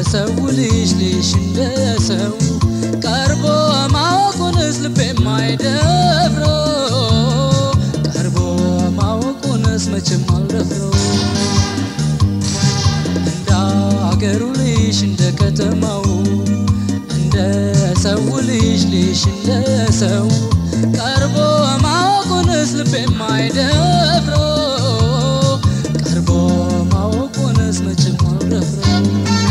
ሰው ልጅ ልሽ እንደ ሰው ቀርቦ ማወቁንስ ልቤ የማይደፍረው ቀርቦ ማወቁንስ መቼም አልደፍረው እንደ አገሩ ልጅ እንደ ከተማው እንደ ሰው ልጅ ልጅ እንደ ሰው ቀርቦ ማወቁንስ ልቤ የማይደፍረው ቀርቦ ማወቁንስ መቼም አልደፍረው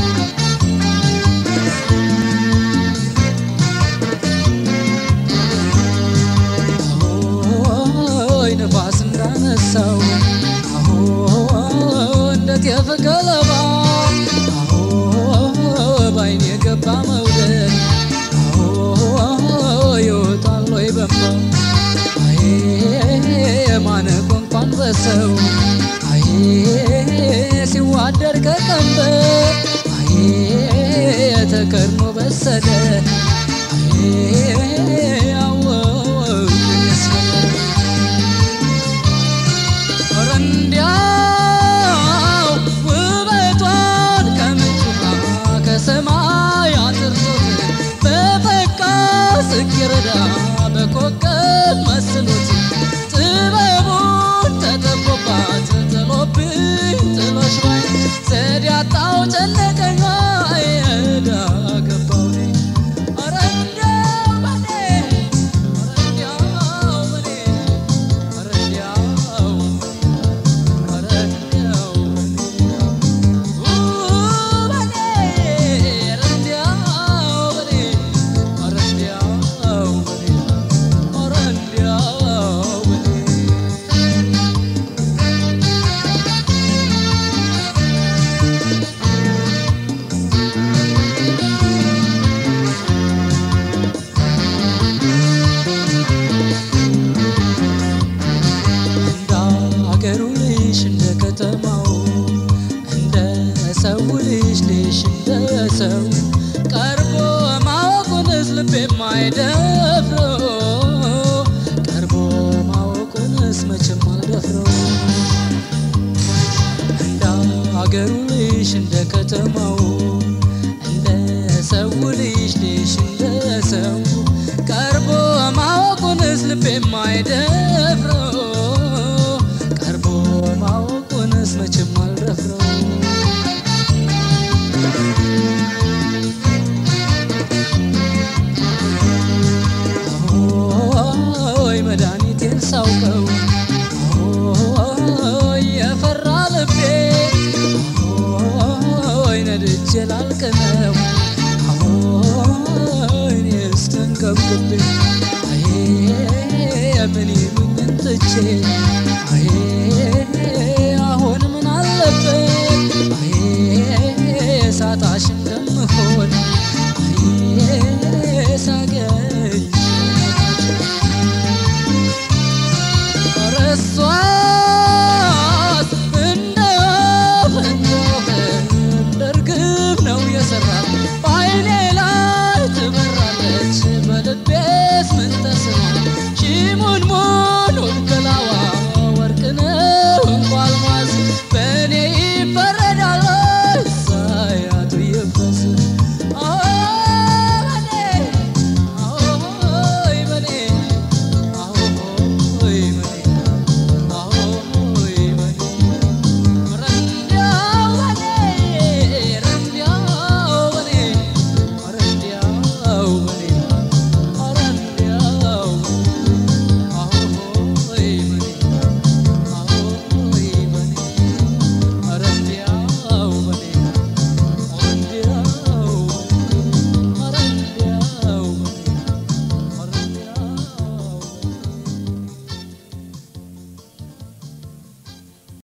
አሆይ ነፋስ እንዳነሳው አሆ እንደ ጤፍ ገለባ አሆ ባይን የገባ መውደድ አሆ ይወጣል ወይ በንባ አዬ ማነቆ እንኳን በሰው አዬ ሲዋደር ከቀንበር አዬ ተከድኖ በሰለ አዬ አወው ያስበላል ኧረ እንዲያው ውበቷን ከምንጭ ውሃ ከሰማይ አጥርቶት በፈካ ጽጌረዳ በኮከብ መስሎት ጥበቡን ተጠቦባት ጥሎብኝ ጥሎሽ ባይ ዘዴ አጣው ጨነቀኝ ባይ ዕዳ ገባው እኔ ኧረ እንዲያው በኔ ኧረ እንዲያው በኔ ኧረ እንዲያው እንደ አገሩ ልጅ እንደ ከተማው እንደ ሰው ልጅ ልጅ እንደ ሰው ቀርቦ ማወቁንስ ልቤ የማይደፍረው ቀርቦ ማወቁንስ መቼም አልደፍረው እንደ አገሩ ልጅ እንደ ከተማው እንደ ሰው ልጅ ልጅ እንደ ሰው ቀርቦ ማወቁንስ ልቤ የማይደፍረው ቀርቦ ማወቁንስ መቼም አልደፍረው ሆይ መድኃኒቴን ሳውቀው ሆይ የፈራ ልቤ ሆይ ነድጄ ላልቅነው ሆይ እኔስ ተንገብግቤ